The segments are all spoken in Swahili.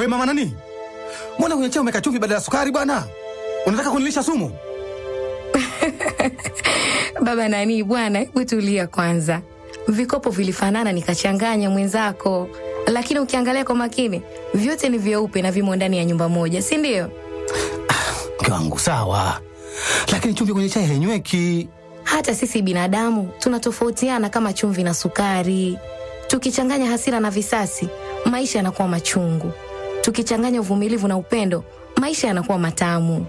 mama nani, mbona kwenye chai umeka chumvi badala ya sukari bwana? Unataka kunilisha sumu? Baba nani bwana, hebu tulia kwanza. Vikopo vilifanana nikachanganya mwenzako, lakini ukiangalia kwa makini vyote ni vyeupe na vimo ndani ya nyumba moja, si ndio? Mke wangu sawa, lakini chumvi kwenye chai hainyweki. Hata sisi binadamu tunatofautiana kama chumvi na sukari. Tukichanganya hasira na visasi, maisha yanakuwa machungu. Tukichanganya uvumilivu na upendo, maisha yanakuwa matamu.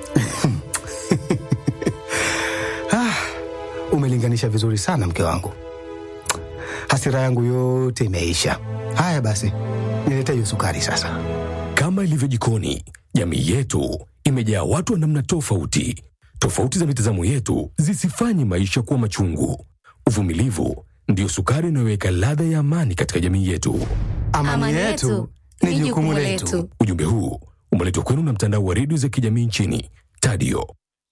Ah, umelinganisha vizuri sana mke wangu, hasira yangu yote imeisha. Haya basi, nilete hiyo sukari sasa. Kama ilivyo jikoni, jamii yetu imejaa watu wa namna tofauti. Tofauti za mitazamo yetu zisifanye maisha kuwa machungu. Uvumilivu ndiyo sukari inayoweka ladha ya amani katika jamii yetu. Amani, yetu ni jukumu letu. Ujumbe huu umeletwa kwenu na mtandao wa redio za kijamii nchini Tadio.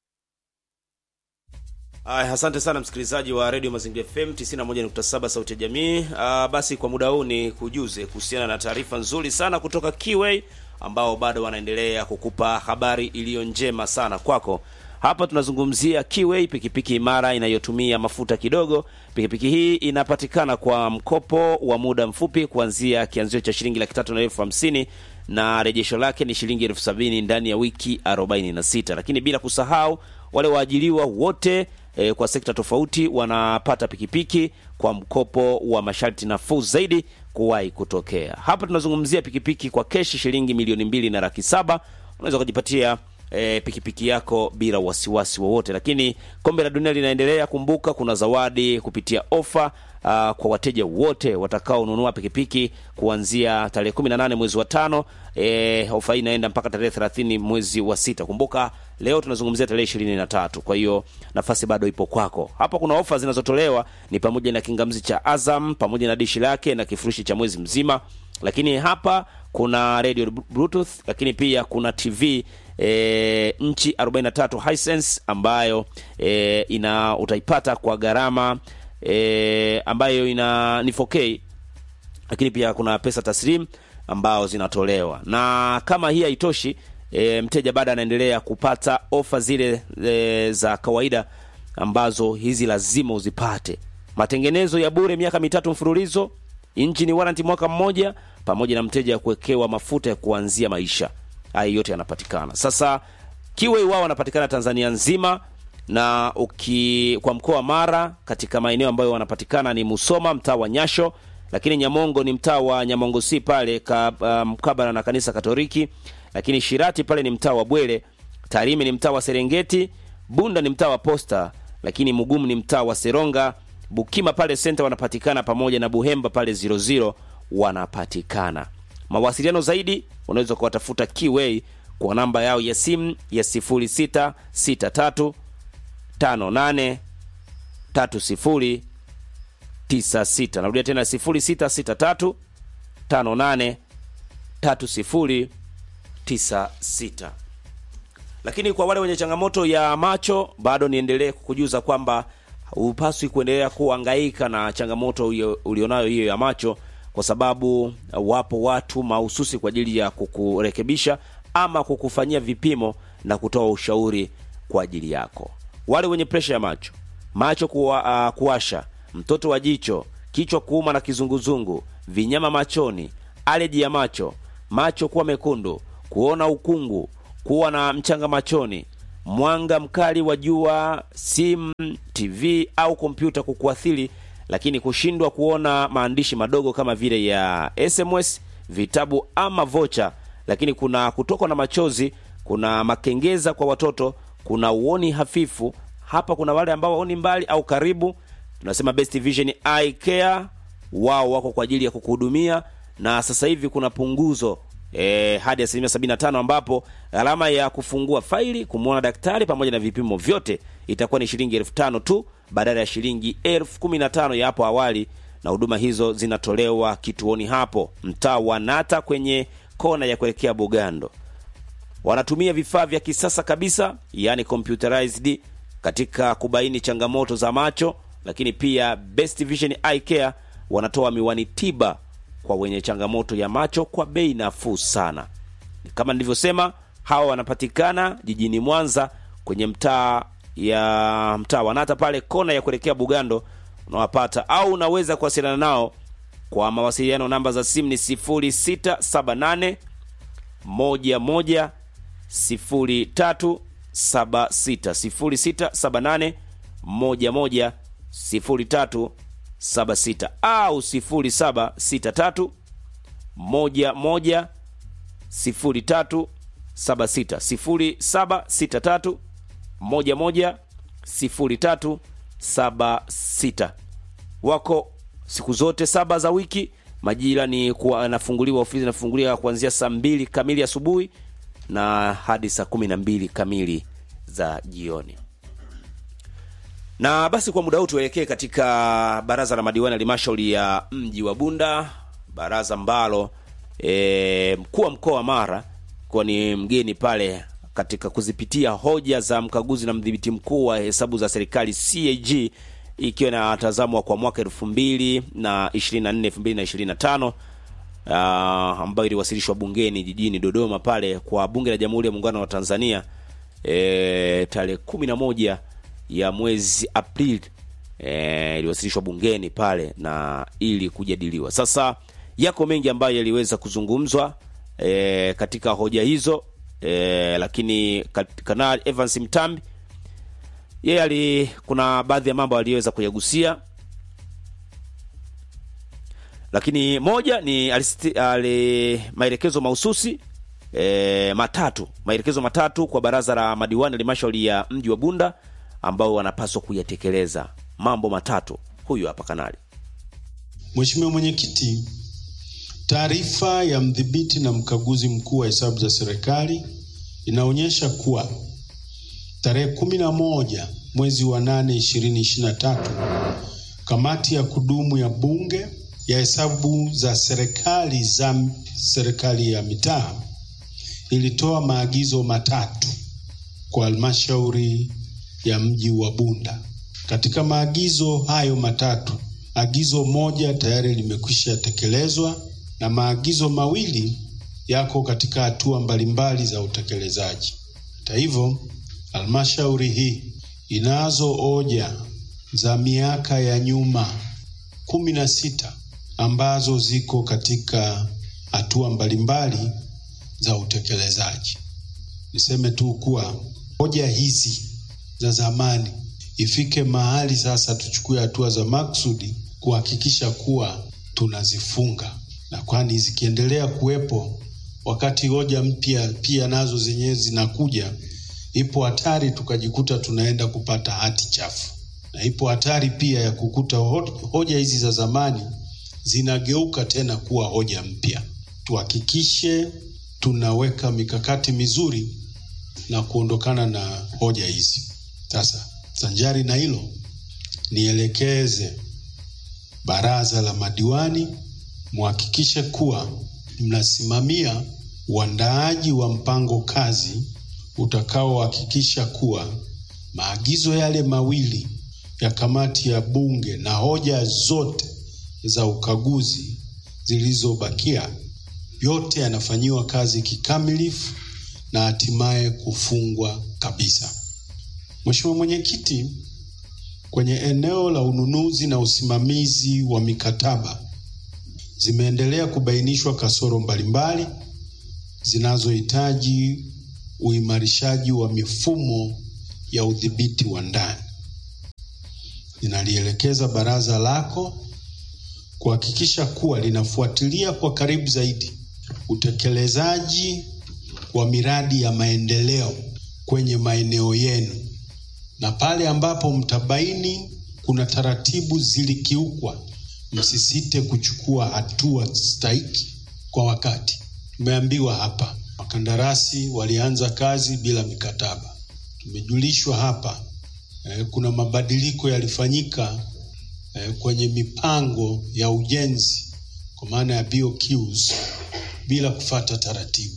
Aya, asante sana msikilizaji wa redio Mazingira FM 91.7 sauti ya jamii. Ah, basi kwa muda huu ni kujuze kuhusiana na taarifa nzuri sana kutoka Kiway ambao bado wanaendelea kukupa habari iliyo njema sana kwako. Hapa tunazungumzia Kiway, pikipiki imara inayotumia mafuta kidogo. Pikipiki hii inapatikana kwa mkopo wa muda mfupi kuanzia kianzio cha shilingi laki tatu na elfu hamsini na rejesho lake ni shilingi elfu sabini ndani ya wiki 46, lakini bila kusahau wale waajiriwa wote e, kwa sekta tofauti wanapata pikipiki kwa mkopo wa masharti nafuu zaidi kuwahi kutokea. Hapa tunazungumzia pikipiki kwa keshi shilingi milioni mbili na laki saba unaweza ukajipatia e, pikipiki yako bila wasiwasi wowote. Lakini kombe la dunia linaendelea, kumbuka kuna zawadi kupitia ofa Uh, kwa wateja wote watakaonunua pikipiki kuanzia tarehe 18 mwezi wa tano. E, ofa hii inaenda mpaka tarehe 30 mwezi wa sita. Kumbuka leo tunazungumzia tarehe 23, kwa hiyo nafasi bado ipo kwako. Hapa kuna ofa zinazotolewa ni pamoja na kingamzi cha Azam pamoja na dishi lake na kifurushi cha mwezi mzima, lakini hapa kuna radio bluetooth, lakini pia kuna TV e, nchi 43 Hisense ambayo e, ina utaipata kwa gharama e, ambayo ina ni 4K lakini pia kuna pesa taslim ambao zinatolewa, na kama hii haitoshi e, mteja bado anaendelea kupata ofa zile e, za kawaida ambazo hizi lazima uzipate: matengenezo ya bure miaka mitatu mfululizo, injini warranty mwaka mmoja, pamoja na mteja kuwekewa mafuta ya kuanzia maisha. Haya yote yanapatikana sasa. Kiwei wao wanapatikana Tanzania nzima na uki kwa mkoa wa Mara katika maeneo ambayo wanapatikana ni Musoma mtaa wa Nyasho, lakini Nyamongo ni mtaa wa Nyamongo si pale ka, uh, mkabala na kanisa Katoliki, lakini Shirati pale ni mtaa wa Bwele, Tarime ni mtaa wa Serengeti, Bunda ni mtaa wa Posta, lakini Mugumu ni mtaa wa Seronga, Bukima pale senta wanapatikana pamoja na Buhemba pale 00 wanapatikana. Mawasiliano zaidi unaweza kuwatafuta Kiway kwa namba yao ya simu ya 0663 58 30 96. Narudia tena 0663 58 30 96. Lakini kwa wale wenye changamoto ya macho, bado niendelee kukujuza kwamba hupaswi kuendelea kuhangaika na changamoto ulionayo hiyo ya macho, kwa sababu wapo watu mahususi kwa ajili ya kukurekebisha ama kukufanyia vipimo na kutoa ushauri kwa ajili yako. Wale wenye presha ya macho, macho kuwa, uh, kuwasha, mtoto wa jicho, kichwa kuuma na kizunguzungu, vinyama machoni, aleji ya macho, macho kuwa mekundu, kuona ukungu, kuwa na mchanga machoni, mwanga mkali wa jua, simu, TV au kompyuta kukuathiri, lakini kushindwa kuona maandishi madogo kama vile ya SMS, vitabu ama vocha, lakini kuna kutokwa na machozi, kuna makengeza kwa watoto, kuna uoni hafifu. Hapa kuna wale ambao waoni mbali au karibu, tunasema Best Vision Eye Care, wao wako kwa ajili ya kukuhudumia, na sasa hivi kuna punguzo e, hadi asilimia 75 ambapo gharama ya kufungua faili kumwona daktari pamoja na vipimo vyote itakuwa ni shilingi elfu tano tu badala ya shilingi elfu kumi na tano ya hapo awali, na huduma hizo zinatolewa kituoni hapo mtaa wa Nata kwenye kona ya kuelekea Bugando. Wanatumia vifaa vya kisasa kabisa, yani computerized katika kubaini changamoto za macho, lakini pia Best Vision Eye Care wanatoa miwani tiba kwa wenye changamoto ya macho kwa bei nafuu sana. Kama nilivyosema, hawa wanapatikana jijini Mwanza kwenye mtaa ya mtaa Wanata pale kona ya kuelekea Bugando unawapata, au unaweza kuwasiliana nao kwa mawasiliano. Namba za simu ni 0678 11 0376 0678 11 0376 au 0763 11 0376 0763 11 0376 wako siku zote saba za wiki. Majira ni kuwa anafunguliwa, ofisi inafunguliwa kuanzia saa mbili kamili asubuhi na hadi saa kumi na mbili kamili za jioni. Na basi kwa muda huu tuelekee katika baraza la madiwani halmashauri ya mji wa Bunda, baraza ambalo e, mkuu wa mkoa wa Mara kuwa ni mgeni pale katika kuzipitia hoja za mkaguzi na mdhibiti mkuu wa hesabu za serikali CAG ikiwa inatazamwa kwa mwaka elfu mbili na ishirini na nne elfu mbili na ishirini na tano uh, ambayo iliwasilishwa bungeni jijini Dodoma pale kwa bunge la Jamhuri ya Muungano wa Tanzania e, tarehe kumi na moja ya mwezi Aprili e, iliwasilishwa bungeni pale na ili kujadiliwa. Sasa yako mengi ambayo yaliweza kuzungumzwa e, katika hoja hizo e, lakini Kanali Evans Mtambi yeye ali kuna baadhi ya mambo aliyoweza kuyagusia, lakini moja ni alisti, ali, maelekezo mahususi e, matatu maelekezo matatu kwa baraza la madiwani halmashauri ya mji wa Bunda ambao wanapaswa kuyatekeleza. Mambo matatu, huyu hapa kanali. Mheshimiwa Mwenyekiti, taarifa ya mdhibiti na mkaguzi mkuu wa hesabu za serikali inaonyesha kuwa tarehe kumi na moja mwezi wa nane ishirini ishirini na tatu kamati ya kudumu ya bunge ya hesabu za serikali za serikali ya mitaa ilitoa maagizo matatu kwa halmashauri ya mji wa Bunda. Katika maagizo hayo matatu, agizo moja tayari limekwisha tekelezwa na maagizo mawili yako katika hatua mbalimbali za utekelezaji. Hata hivyo, halmashauri hii inazo hoja za miaka ya nyuma kumi na sita ambazo ziko katika hatua mbalimbali za utekelezaji. Niseme tu kuwa hoja hizi za zamani ifike mahali sasa tuchukue hatua za maksudi kuhakikisha kuwa tunazifunga, na kwani zikiendelea kuwepo wakati hoja mpya pia nazo zenyewe zinakuja, ipo hatari tukajikuta tunaenda kupata hati chafu, na ipo hatari pia ya kukuta hoja hizi za zamani zinageuka tena kuwa hoja mpya. Tuhakikishe tunaweka mikakati mizuri na kuondokana na hoja hizi. Sasa sanjari na hilo, nielekeze baraza la madiwani muhakikishe kuwa mnasimamia uandaaji wa mpango kazi utakaohakikisha kuwa maagizo yale mawili ya kamati ya bunge na hoja zote za ukaguzi zilizobakia yote yanafanyiwa kazi kikamilifu na hatimaye kufungwa kabisa. Mheshimiwa Mwenyekiti, kwenye eneo la ununuzi na usimamizi wa mikataba zimeendelea kubainishwa kasoro mbalimbali zinazohitaji uimarishaji wa mifumo ya udhibiti wa ndani. Ninalielekeza baraza lako kuhakikisha kuwa linafuatilia kwa karibu zaidi utekelezaji wa miradi ya maendeleo kwenye maeneo yenu, na pale ambapo mtabaini kuna taratibu zilikiukwa, msisite kuchukua hatua stahiki kwa wakati. Tumeambiwa hapa wakandarasi walianza kazi bila mikataba. Tumejulishwa hapa eh, kuna mabadiliko yalifanyika eh, kwenye mipango ya ujenzi kwa maana ya BOQs bila kufata taratibu.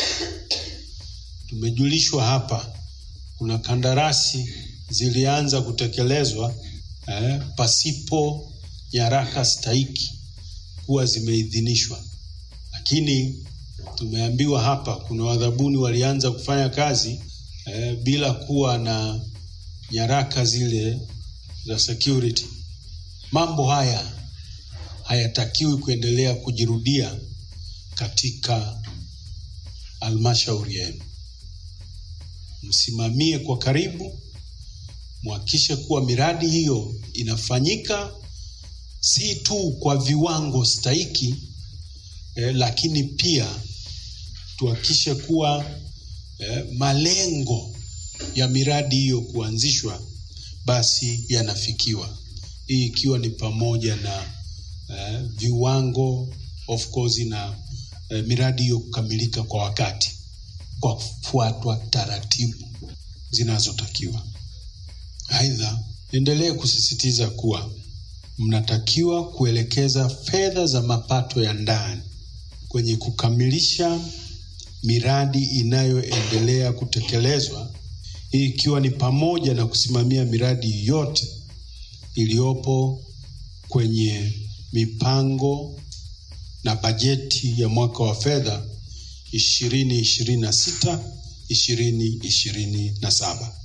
Tumejulishwa hapa kuna kandarasi zilianza kutekelezwa eh, pasipo nyaraka stahiki huwa zimeidhinishwa, lakini tumeambiwa hapa kuna wadhabuni walianza kufanya kazi eh, bila kuwa na nyaraka zile za security. Mambo haya hayatakiwi kuendelea kujirudia katika halmashauri yenu. Msimamie kwa karibu, mhakikishe kuwa miradi hiyo inafanyika si tu kwa viwango stahiki eh, lakini pia tuhakikishe kuwa eh, malengo ya miradi hiyo kuanzishwa basi yanafikiwa, hii ikiwa ni pamoja na eh, viwango of course na eh, miradi hiyo kukamilika kwa wakati kwa kufuatwa taratibu zinazotakiwa. Aidha, endelee kusisitiza kuwa mnatakiwa kuelekeza fedha za mapato ya ndani kwenye kukamilisha miradi inayoendelea kutekelezwa, hii ikiwa ni pamoja na kusimamia miradi yote iliyopo kwenye mipango na bajeti ya mwaka wa fedha ishirini ishirini na sita ishirini ishirini na saba.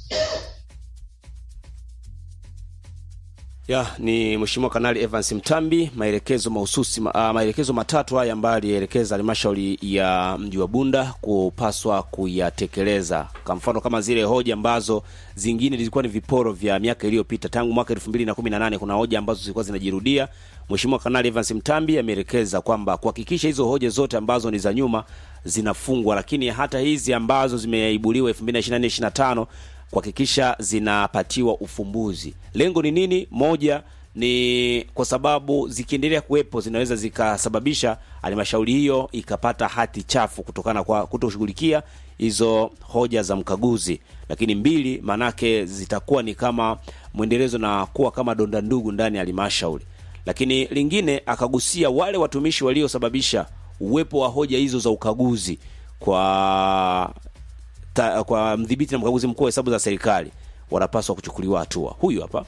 Ya, ni Mheshimiwa Kanali Evans Mtambi, maelekezo mahususi ma, uh, maelekezo matatu haya ambayo alielekeza halmashauri ya mji wa Bunda kupaswa kuyatekeleza. Kwa mfano kama zile hoja ambazo zingine zilikuwa ni viporo vya miaka iliyopita tangu mwaka 2018 kuna hoja ambazo zilikuwa zinajirudia. Mheshimiwa Kanali Evans Mtambi ameelekeza kwamba kuhakikisha hizo hoja zote ambazo ni za nyuma zinafungwa, lakini hata hizi ambazo zimeibuliwa 2024 25 kuhakikisha zinapatiwa ufumbuzi. Lengo ni nini? Moja ni kwa sababu zikiendelea kuwepo zinaweza zikasababisha halmashauri hiyo ikapata hati chafu kutokana kwa kutoshughulikia hizo hoja za mkaguzi. Lakini mbili, manake zitakuwa ni kama mwendelezo na kuwa kama donda ndugu ndani ya halmashauri. Lakini lingine akagusia wale watumishi waliosababisha uwepo wa hoja hizo za ukaguzi kwa ta, kwa mdhibiti na mkaguzi mkuu wa hesabu za serikali wanapaswa kuchukuliwa hatua. Huyu hapa.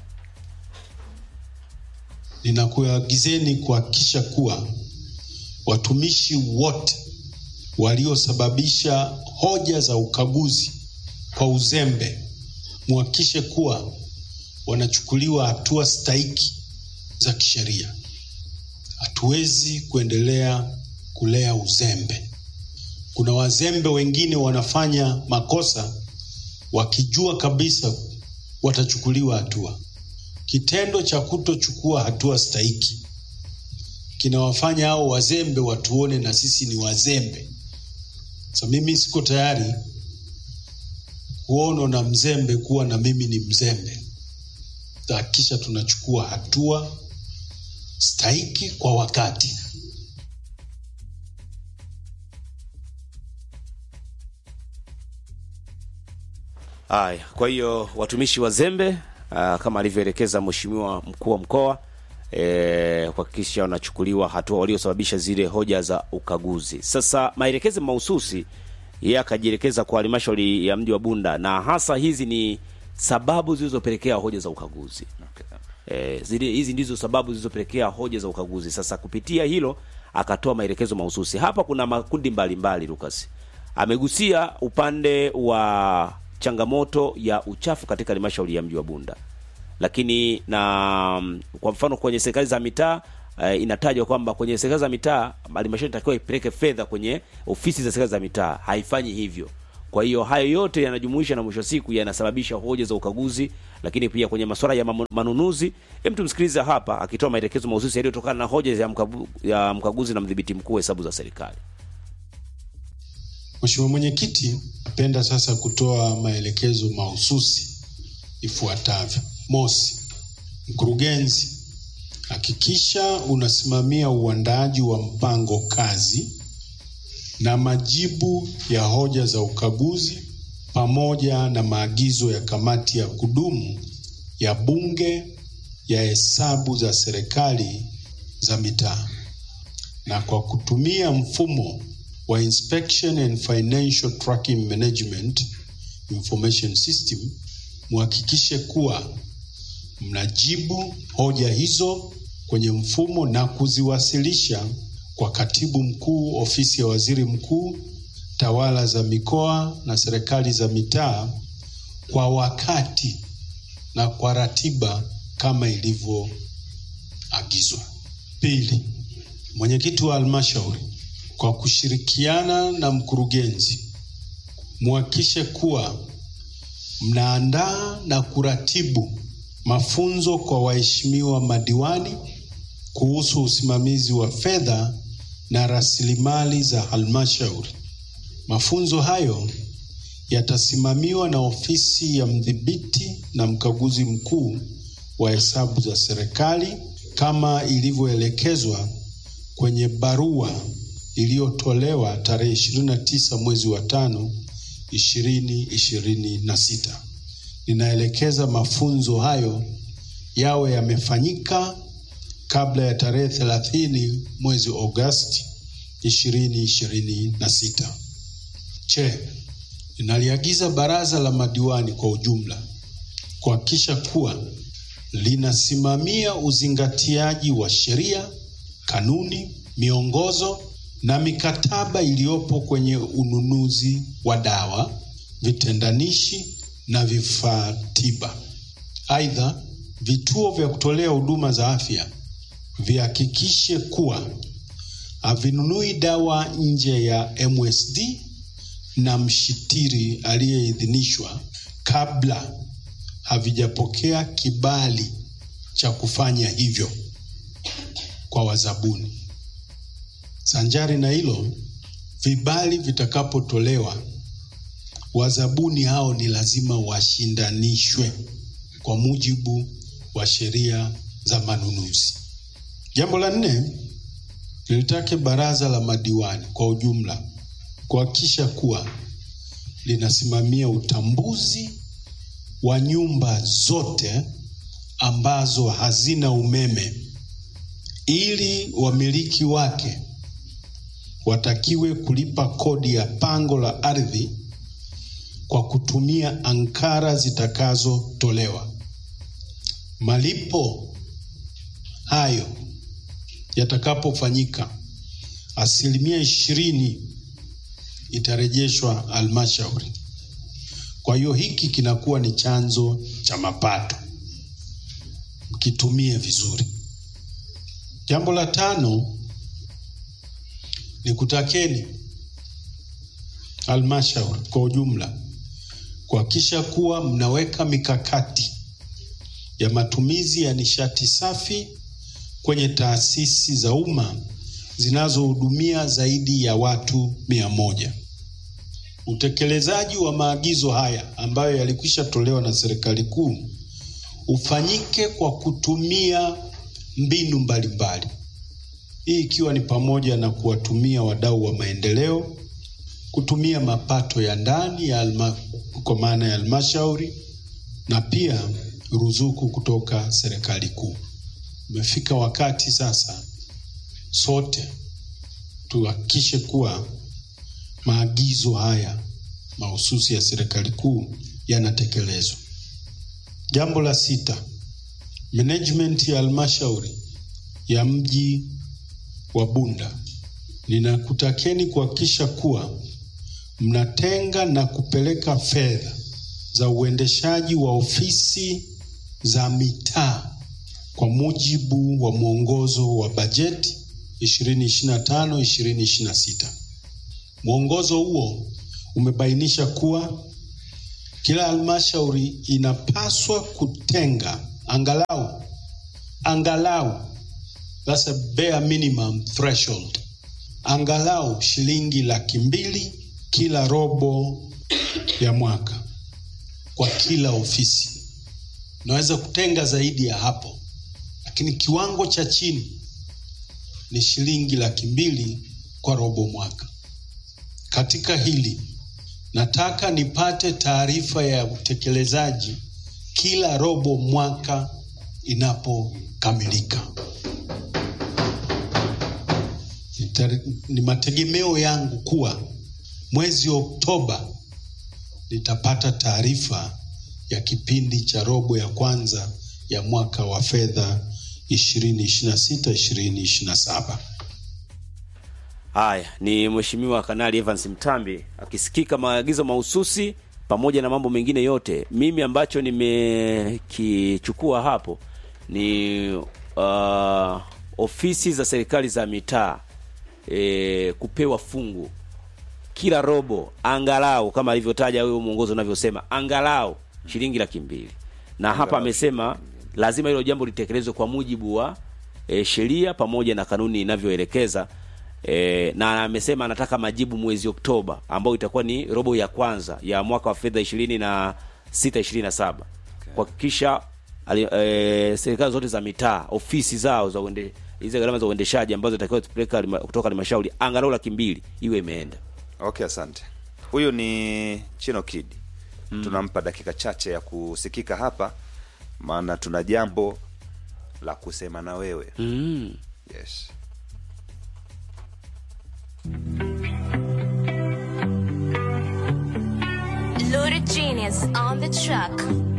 Ninakuagizeni kuhakikisha kuwa watumishi wote waliosababisha hoja za ukaguzi kwa uzembe, muhakikishe kuwa wanachukuliwa hatua stahiki za kisheria. Hatuwezi kuendelea kulea uzembe. Kuna wazembe wengine wanafanya makosa wakijua kabisa watachukuliwa hatua. Kitendo cha kutochukua hatua stahiki kinawafanya hao wazembe watuone na sisi ni wazembe. Sasa mimi siko tayari kuonwa na mzembe kuwa na mimi ni mzembe. Tahakikisha tunachukua hatua stahiki kwa wakati. Haya, kwa hiyo watumishi wazembe aa, kama alivyoelekeza mheshimiwa mkuu wa mkoa e, kuhakikisha wanachukuliwa hatua waliosababisha zile hoja za ukaguzi. Sasa maelekezo mahususi yeye akajielekeza kwa halmashauri ya mji wa Bunda, na hasa hizi ni sababu zilizopelekea hoja za ukaguzi. E, zile hizi ndizo sababu zilizopelekea hoja za ukaguzi. Sasa kupitia hilo akatoa maelekezo mahususi. Hapa kuna makundi mbalimbali, Lucas amegusia upande wa changamoto ya uchafu katika halmashauri ya mji wa Bunda, lakini na mm, kwa mfano kwenye serikali za mitaa eh, inatajwa kwamba kwenye serikali za mitaa halmashauri inatakiwa ipeleke fedha kwenye ofisi za serikali za mitaa, haifanyi hivyo. Kwa hiyo hayo yote yanajumuisha na mwisho wa siku yanasababisha hoja za ukaguzi, lakini pia kwenye masuala ya mamu- manunuzi. Hem, tumsikilize hapa akitoa maelekezo mahususi yaliyotokana na hoja ya, mkagu, ya mkaguzi na mdhibiti mkuu wa hesabu za serikali. Mheshimiwa Mwenyekiti, napenda sasa kutoa maelekezo mahususi ifuatavyo. Mosi, mkurugenzi, hakikisha unasimamia uandaaji wa mpango kazi na majibu ya hoja za ukaguzi pamoja na maagizo ya kamati ya kudumu ya Bunge ya hesabu za serikali za mitaa na kwa kutumia mfumo wa Inspection and Financial Tracking Management Information System, muhakikishe kuwa mnajibu hoja hizo kwenye mfumo na kuziwasilisha kwa katibu mkuu ofisi ya waziri mkuu, tawala za mikoa na serikali za mitaa kwa wakati na kwa ratiba kama ilivyoagizwa. Pili, mwenyekiti wa halmashauri kwa kushirikiana na mkurugenzi muhakikishe kuwa mnaandaa na kuratibu mafunzo kwa waheshimiwa madiwani kuhusu usimamizi wa fedha na rasilimali za halmashauri. Mafunzo hayo yatasimamiwa na ofisi ya mdhibiti na mkaguzi mkuu wa hesabu za serikali kama ilivyoelekezwa kwenye barua iliyotolewa tarehe 29 mwezi wa tano 2026. Ninaelekeza mafunzo hayo yawe yamefanyika kabla ya tarehe 30 mwezi Agosti 2026. Che, ninaliagiza baraza la madiwani kwa ujumla kuhakikisha kuwa linasimamia uzingatiaji wa sheria, kanuni, miongozo na mikataba iliyopo kwenye ununuzi wa dawa, vitendanishi na vifaa tiba. Aidha, vituo vya kutolea huduma za afya vihakikishe kuwa havinunui dawa nje ya MSD na mshitiri aliyeidhinishwa kabla havijapokea kibali cha kufanya hivyo kwa wazabuni. Sanjari na hilo, vibali vitakapotolewa, wazabuni hao ni lazima washindanishwe kwa mujibu wa sheria za manunuzi. Jambo la nne, nilitake baraza la madiwani kwa ujumla kuhakikisha kuwa linasimamia utambuzi wa nyumba zote ambazo hazina umeme ili wamiliki wake watakiwe kulipa kodi ya pango la ardhi kwa kutumia ankara zitakazotolewa. Malipo hayo yatakapofanyika, asilimia ishirini itarejeshwa halmashauri. Kwa hiyo hiki kinakuwa ni chanzo cha mapato, mkitumie vizuri. Jambo la tano ni kutakeni halmashauri kwa ujumla kuhakikisha kuwa mnaweka mikakati ya matumizi ya nishati safi kwenye taasisi za umma zinazohudumia zaidi ya watu mia moja. Utekelezaji wa maagizo haya ambayo yalikwisha tolewa na serikali kuu ufanyike kwa kutumia mbinu mbalimbali, hii ikiwa ni pamoja na kuwatumia wadau wa maendeleo, kutumia mapato ya ndani ya alma, kwa maana ya halmashauri na pia ruzuku kutoka serikali kuu. Umefika wakati sasa sote tuhakikishe kuwa maagizo haya mahususi ya serikali kuu yanatekelezwa. Jambo la sita, management ya halmashauri ya mji wa Bunda, ninakutakeni kuhakikisha kuwa mnatenga na kupeleka fedha za uendeshaji wa ofisi za mitaa kwa mujibu wa mwongozo wa bajeti 2025 2026. Mwongozo huo umebainisha kuwa kila halmashauri inapaswa kutenga angalau angalau, that's a bare minimum threshold, angalau shilingi laki mbili kila robo ya mwaka kwa kila ofisi. Unaweza kutenga zaidi ya hapo, lakini kiwango cha chini ni shilingi laki mbili kwa robo mwaka. Katika hili nataka nipate taarifa ya utekelezaji kila robo mwaka inapokamilika. Ni mategemeo yangu kuwa mwezi Oktoba nitapata taarifa ya kipindi cha robo ya kwanza ya mwaka wa fedha 2026 2027. Haya ni Mheshimiwa Kanali Evans Mtambi akisikika maagizo mahususi pamoja na mambo mengine yote. Mimi ambacho nimekichukua hapo ni uh, ofisi za serikali za mitaa e, kupewa fungu kila robo angalau kama alivyotaja huyo mwongozo unavyosema angalau shilingi laki mbili na hapa amesema lazima hilo jambo litekelezwe kwa mujibu wa e, sheria pamoja na kanuni inavyoelekeza e, na amesema anataka majibu mwezi Oktoba ambao itakuwa ni robo ya kwanza ya mwaka wa fedha ishirini na sita ishirini na saba kuhakikisha ali- e, serikali zote za mitaa ofisi zao za uende hizi gharama za uendeshaji ambazo zitakiwa kupeleka halima- kutoka halmashauri angalau laki mbili iwe imeenda. Okay, asante. Huyu ni Chino Kid. Tunampa dakika chache ya kusikika hapa, maana tuna jambo la kusema na wewe. Mm. Yes. Loaded genius on the track.